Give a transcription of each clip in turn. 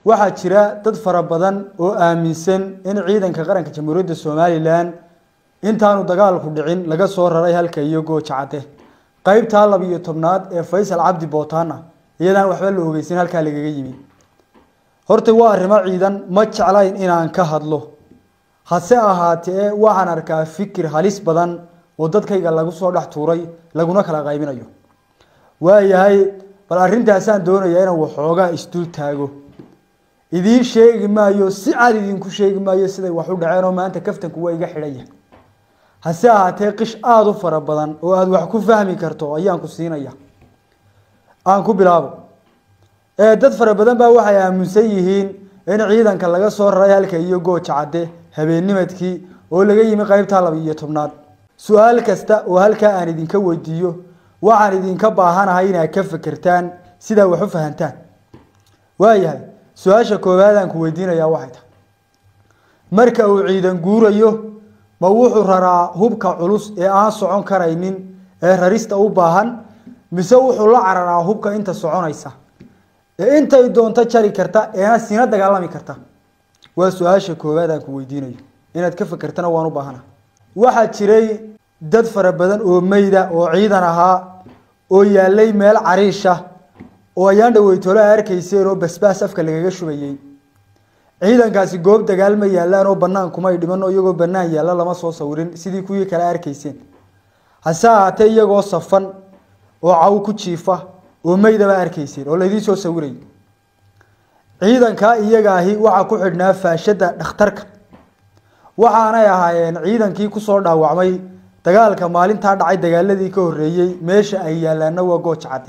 waxaa jira dad fara badan oo aaminsan in ciidanka qaranka jamhuuriyadda somalilan intaanu dagaalku dhicin laga soo raray halka iyo gooja cadde qeybtaa labiyo tobnaad ee faysal cabdi bootaana iyadaan waxba la ogeysin halkaa lagaga yimi horta waa arrimo ciidan ma jeclayn inaan ka hadlo hase ahaatee waxaan arkaa fikir halis badan oo dadkayga lagu soo dhex tuuray laguna kala qaybinayo waayahay bal arrintaasaan doonayaa inaan waxoogaa isdul taago idiin sheegi maayo si cad idinku sheegi maayo siday wax u dhaceen oo maanta kaftanku waa iga xidhanya hase ahaatee qish aada u fara badan oo aada wax ku fahmi karto ayaan ku siinaya aan ku bilaabo dad fara badan baa waxay aaminsan yihiin in ciidanka laga soo raray halka iyo gooja cadde habeennimadkii oo laga yimi qeybtaa laba iyo tobnaad su-aal kasta oo halkaa aan idinka weydiiyo waxaan idinka baahanahay inaad ka fekertaan sidaa wax u fahantaan waayahay su-aasha koowaad aan ku weydiinayaa waxay tahay marka uu ciidan guurayo ma wuxuu raraa hubka culus ee aan socon karaynin ee rarista u baahan mise wuxuu la cararaa hubka inta soconaysa ee intay doonto jari karta eena sina dagaalami karta waa su-aasha koowaad aan ku weydiinayo inaad ka fekertana waan u baahana waxaa jiray dad fara badan oo meyda oo ciidan ahaa oo yaalay meel cariisha oo ayaan dhaweytoole a arkayseen oo basbaas afka lagaga shubayey ciidankaasi goob dagaal ma yaalaan oo banaan kumay dhiman oo iyagoo banaan yaalla lama soo sawirin sidii kuwii kale arkayseen hase ahaatee iyagoo safan oo caw ku jiifa oo meydaba arkayseen oo laydiin soo sawiray ciidankaa iyaga ahi waxaa ku xidhnaa faashada dhakhtarka waxaanay ahaayeen ciidankii kusoo dhaawacmay dagaalka maalintaa dhacay dagaaladii ka horeeyey meesha ay yaalaana waa gooja cadde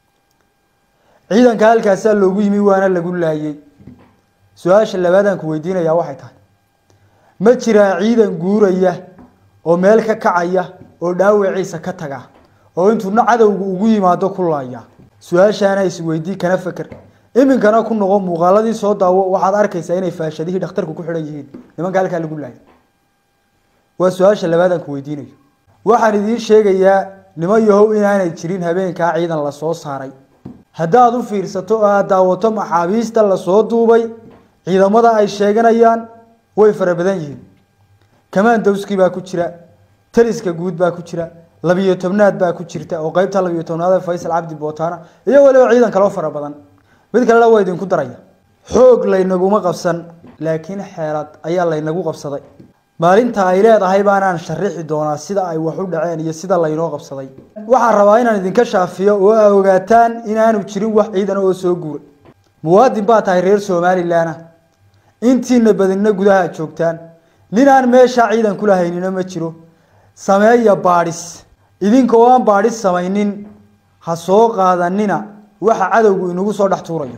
ciidanka halkaasaa loogu yimi waana lagu laayey su-aasha labaadaan ku weydiinayaa waxay tahay ma jiraa ciidan guuraya oo meel ka kacaya oo dhaawaciisa ka taga oo intuuna cadowga ugu yimaado ku laaya su-aashaana isweydii kana feker iminkana ku noqo muuqaaladii soo daawo waxaad arkaysaa inay faashadihii dhakhtarku ku xidhan yihiin nimanka halkaa lagu laayay waa su-aasha labaadaan ku weydiinayo waxaan idiin sheegayaa niman yahow inaanay jirin habeenkaa ciidan lasoo saaray haddaad u fiirsato oo aad daawato maxaabiista lasoo duubay ciidamada ay sheeganayaan way fara badan yihiin kamandowski baa ku jira taliska guud baa ku jira labiyo tobnaad baa ku jirta oo qeybta labiyo tobnaad faysal cabdi bootaana iyo waliba ciidan kaloo fara badan mid kalena waa idinku daraya xoog laynaguma qabsan laakiin xeelad ayaa laynagu qabsaday maalinta ay leedahay baanaan sharixi doonaa sida ay wax u dhaceen iyo sida laynoo qabsaday waxaan rabaa inaan idinka shaafiyo oo aa ogaataan inaanu jirin wax ciidan oo soo guura muwaadin baa tahay reer somalilanah intiina badinna gudaha joogtaan nin aan meeshaa ciidan kula haynina ma jiro sameeya baadhis idinka oo aan baadhis samaynin ha soo qaadanina waxa cadowgu inagu soo dhex tuurayo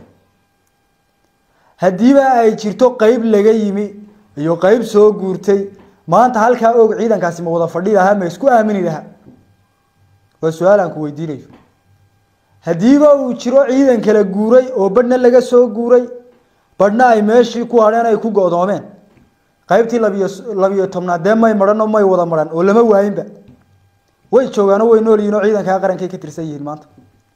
haddiiba ay jirto qeyb laga yimi iyo qeyb soo guurtay maanta halkaa og ciidankaasi ma wada fadhi lahaa ma isku aamini lahaa waa su-aal aan ku weydiinayo haddiiba uu jiro ciidan kala guuray oo badhna laga soo guuray badhna ay meeshii ku hadheen ay ku go-doomeen qeybtii labiyo labiyo tobnaad dee may maran oo may wada maran oo lama waayinba way joogaano way nool yihin oo ciidankaa qarankay ka tirsan yihiin maanta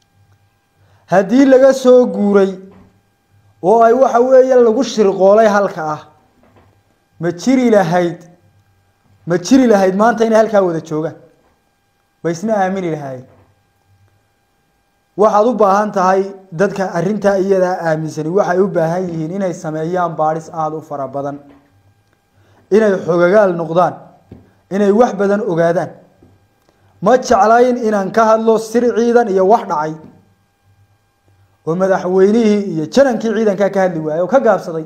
haddii laga soo guuray oo ay waxa weeye lagu shirqoolay halka ah ma jiri lahayd ma jiri lahayd maanta inay halkaa wada joogaan ma isna aamini lahaayeen waxaad u baahan tahay dadka arrintaa iyadaa aaminsani waxay u baahan yihiin inay sameeyaan baadhis aada u fara badan inay xogagaal noqdaan inay wax badan ogaadaan ma jeclayn inaan ka hadlo sir ciidan iyo wax dhacay oo madaxweynihii iyo janankii ciidankaa ka hadli waayey oo ka gaabsaday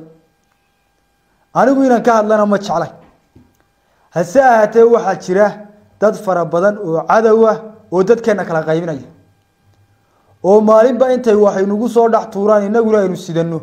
anigu inaan ka hadlana ma jeclay hase ahaatee waxaa jira dad fara badan oo cadow ah oo dadkeena kala qaybinaya oo maalinba intay waxaynugu soo dhex tuuraan inaguna aynu sidano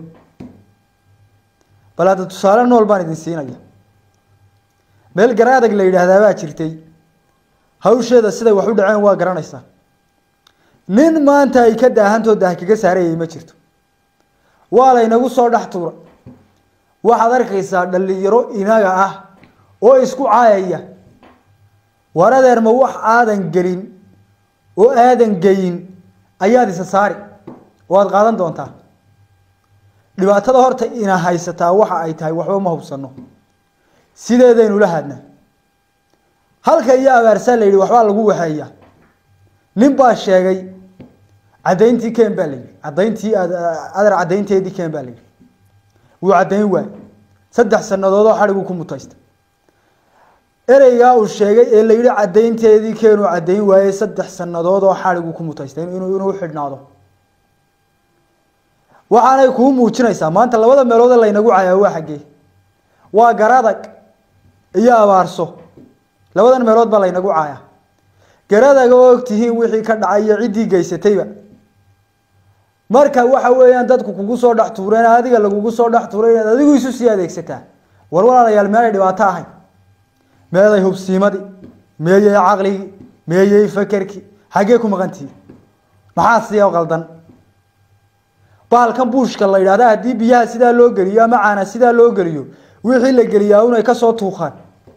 bal hadda tusaale nool baan idin siinaya meel garaadag la yidhaahdaa baa jirtay hawsheeda siday wax u dhaceen waa garanaysaa nin maanta ay ka daahantoo daah kaga saarayay ma jirto waa laynagu soo dhex tuura waxaad arkaysaa dhalinyaro inaga ah oo isku caayaya war adeer ma wax aadan gelin oo aadan geyin ayaad isa saari oo aad qaadan doontaa dhibaatada horta ina haysataa waxa ay tahay waxba ma hubsano sideedaynu la hadna halka iyo abaarsaa la yidhi waxbaa lagu waxeeya nin baa sheegay caddayntii ken baa la yidhi caddayntii adar caddaynteedii ken baa la yidhi wuu caddayn waay saddex sanadoodoo xadhiguu ku mutaysta ereygaa uu sheegay ee la yidhi caddaynteedii keenuu caddayn waayey saddex sanadood oo xadhiguu ku mutaystay inuu inuu xidhnaado waxaanay kuu muujinaysaa maanta labada meelood ee laynagu cayaa waa xaggee waa garadag iyo abaarso labadan meelood baa laynagu caaya garadaga oo ogtihiin wixii ka dhacay iyo ciddii geysatayba marka waxa weeyaan dadku kugu soo dhex tuureen adiga lagugu soo dhex tuuray inaad adigu isu sii adeegsataa war walaalayaal meelay dhibaato ahayn meeday hubsiimadii meeyey caqligii meeyey fakerkii xaggee ku maqantihi maxaa siya qaldan bahalkan buushka la yidhahda haddii biyaha sidaa loo geliyo ama caana sidaa loo geliyo wixii la geliyaa unay kasoo tuuqaan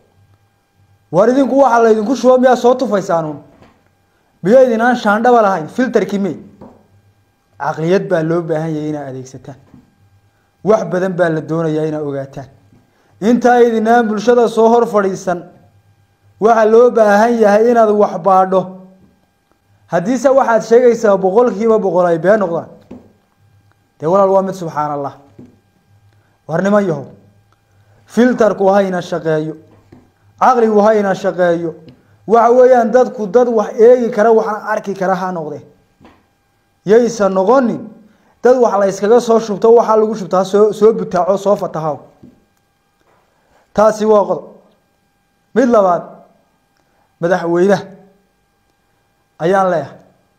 war idinku waxaa laydinku shubo miyaa soo tufaysaanuun miyaydinaan shaandhaba lahayn filterkii me caqliyad baa loo baahan yahay inaad adeegsataan wax badan baa la doonayaa inaad ogaataan intaa idinaan bulshada soo hor fadhiisan waxaa loo baahan yahay inaad wax baadho haddiise waxaad sheegaysaa boqolkiiba boqol ay been noqdaan dee walaal waa mid subxaan allah war niman yahow filterku hayna shaqeeyo caqligu hayna shaqeeyo waxa weeyaan dadku dad wax eegi kara waxna arki kara ha noqde yaysan noqonin dad wax la yskaga soo shubto waxaa lagu shubtaa soo soo butaaco soo fatahaw taasi waa qodob mid labaad madaxweynaha ayaan leeyahay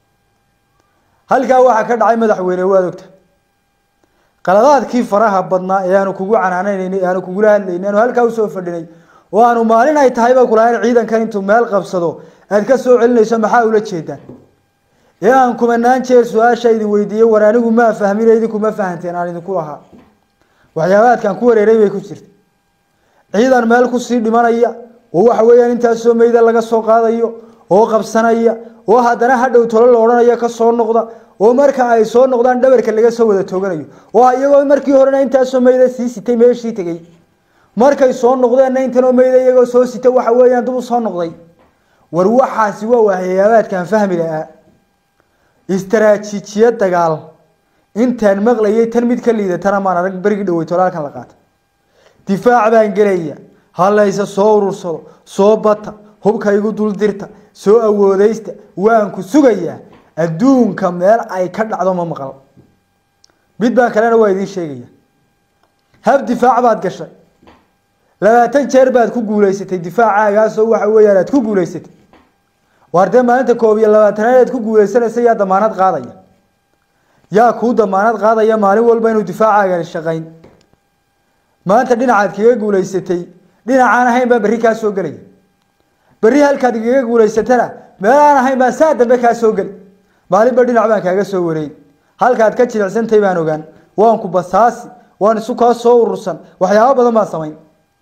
halkaa waxaa ka dhacay madaxweyne waad ogta qaladaadkii faraha badnaa ee aanu kugu canaanaynaynay ee aanu kugula hadlaynay aanu halkaa usoo fadhinay oo aanu maalin ay tahayba kulahayn ciidankan intuu meel qabsado aad ka soo celinayso maxaa ula jeedaan ee aan kumanaan jeer su-aasha idin weydiiyey war anigu maa fahmin idinku ma fahanteen aan idinku lahaa waxyaabaadkan ku wareeray bay ku jirta ciidan meel kusii dhimanaya oo waxa weeyaan intaasoo meyda laga soo qaadayo oo qabsanaya oo haddana hadhow tolo la odhanayo ka soo noqda oo marka ay soo noqdaan dhabarka laga soo wada tooganayo oo iyagoo markii horena intaasoo meyda sii sitay meeshii tegey markay soo noqdeenna intanoo meyda iyagoo soo sita waxa weeyaan dib u soo noqday war waxaasi waa waxyaabaadkan fahmi lahaa istaraatiijiya dagaal intaan maqlayay tan mid ka liidatana maan arag berigii dhawey tolaalkan la qaata difaac baan gelaya halayse soo urursado soo bata hubka igu dul dirta soo awoodeysta waan ku sugayaa adduunka meel ay ka dhacdo ma maqal mid baan kalena waa idiin sheegaya hab difaac baad gashay labaatan jeer baad ku guuleysatay difaacaagaasoo waxa weeyaan aad ku guuleysatay waar dee maalinta koob iyo labaatanaad aad ku guuleysanaysa yaa damaanad qaadaya yaa kuu damaanad qaadaya maalin walba inuu difaacaagan shaqayn maanta dhinacaad kaga guuleysatay dhinacaan ahayn baa berri kaa soo gelaya berri halkaad igaga guuleysatana meel aan ahayn baan saa dambe kaa soo geli maalinba dhinac baan kaaga soo wareegi halkaad ka jilicsantay baan ogaan waan ku basaasi waan isu kaa soo urursan waxyaabo badan baan samayn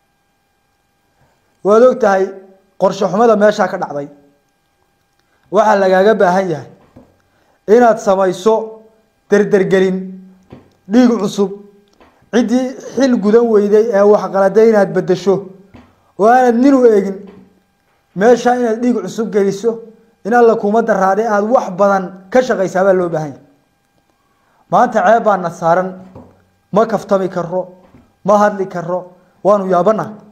waad og tahay qorshe xumada meeshaa ka dhacday waxaa lagaaga baahan yahay inaad samayso derdergelin dhiig cusub ciddii xil gudan weyday ee waxqaladay inaad bedesho oo aanad nin u eegin meesha inaad dhiig cusub geliso in alla kuma daraade aada wax badan ka shaqaysaa baa loo baahan yahay maanta ceeb baana saaran ma kaftami karo ma hadli karo waanu yaabanaha